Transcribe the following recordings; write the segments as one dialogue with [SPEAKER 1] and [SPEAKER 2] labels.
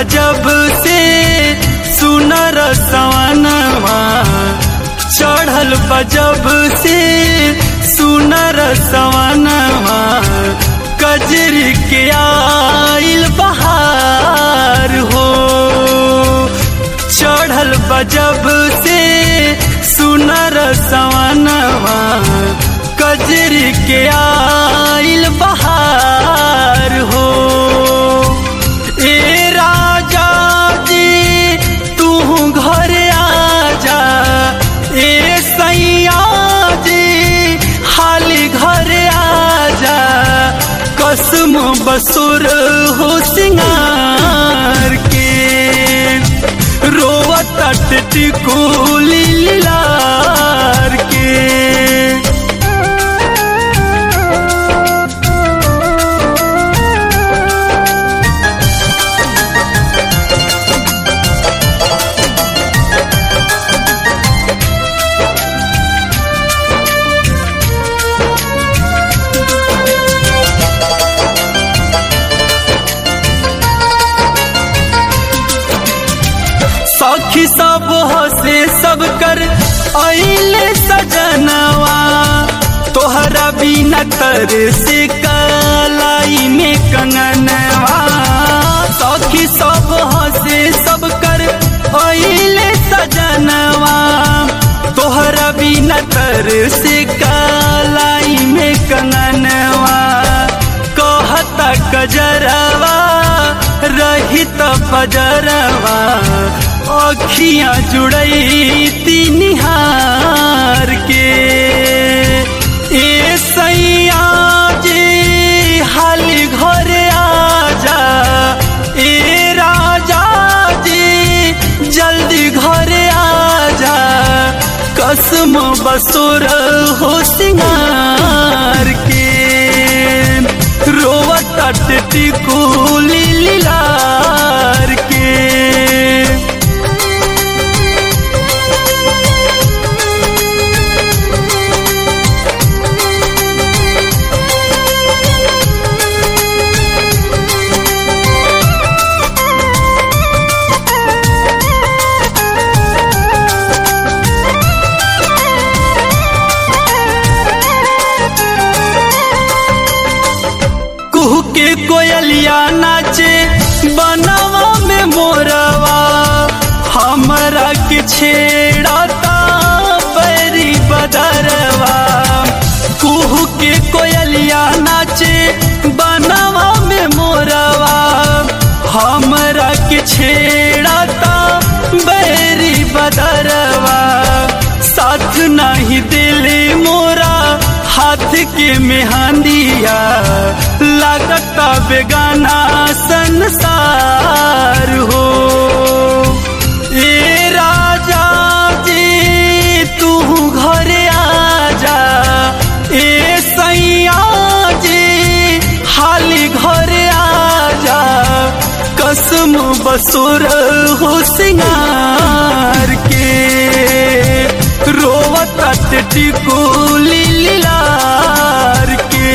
[SPEAKER 1] बजब से सुनर सवनवा चढ़ल बजब से सुनर सवनवा कजरी के आइल बहार हो चढ़ल बजब से सुनर सवनवा कजरी के आइल बहार हो ए राजा जी तू घर आजा ए सैया जी हाली घर आजा कसम बसुर हो सिंगार के रोवत टिकुली लार के सखी सब हसे सब कर अइले सजनवा तोहरा बिना तर से कलाई में कंगनवा सखी सब हसे सब कर अइले सजनवा तोहरा बिना तर से कलाई में कंगनवा कहता कजरवा रहित पजरवा अखियां जुड़ई तिनिहार के ए सैया जी हाली घर आजा ए राजा जी जल्दी घर आजा कसम बसुर हो सिंगार के रोवत टिकुली लीलार के कुहू के कोयलिया नाचे बनवा में मोरवा हमरा के छेड़ता बैरी बदरवा कुहू के कोयलिया नाचे बनवा में मोरवा हमरा के छेड़ता बैरी बदरवा साथ नहीं दिले मोरा हाथ के मेहंदिया लगता बेगाना संसार हो ए राजा जी तू घर आजा ए सैया जी हाली घर आजा कसम बसुर हो सिंगार के रोवत टिकुली लीलार के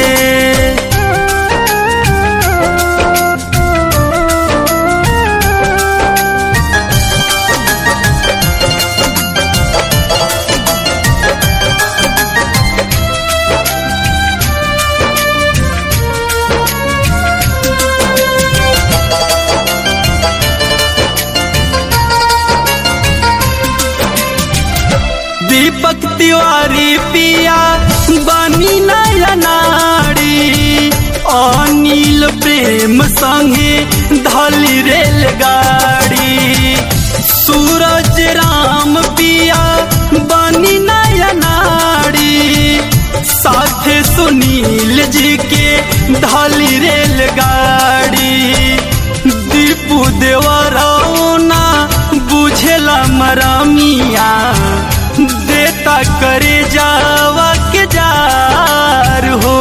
[SPEAKER 1] दीपक तिवारी पिया बनी नया नारी अनिल प्रेम संगे धली रेलगाड़ी सूरज राम पिया बनी नया नारी साथे सुनील जी के धली रेलगाड़ी दीपू देवरौना बुझेला मरामिया देता करे जावा के जार हो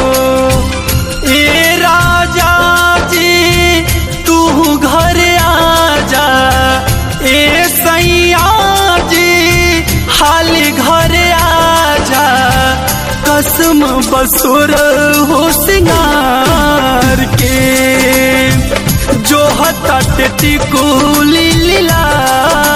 [SPEAKER 1] ए राजा जी तू घर आजा ए सैया जी हाली घर आजा कसम बसुर हो सिंगार के जो हतट टिकुली लीला